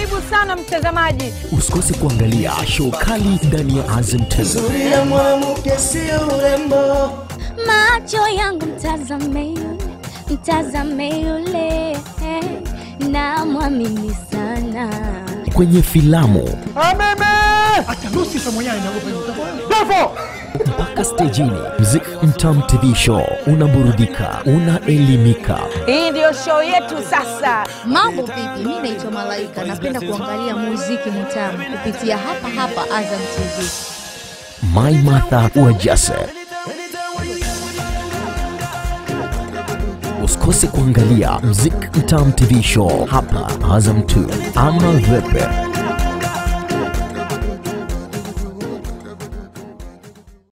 Karibu sana mtazamaji. Usikose kuangalia show kali ndani ya Azam TV. Uzuri la mwanamke sio urembo. Macho yangu mtazame yule, mtazame yule, namwamini sana. Kwenye filamu mpaka stejini, Mziki Mtamu TV Show unaburudika, unaelimika. Hii ndio show yetu sasa. Mambo vipi? Mi naitwa Malaika, napenda kuangalia muziki mtamu kupitia hapa hapa Azam TV. My Martha Wajase. Usikose kuangalia Mziki Mtamu TV Show hapa Azam 2 ama Vepe.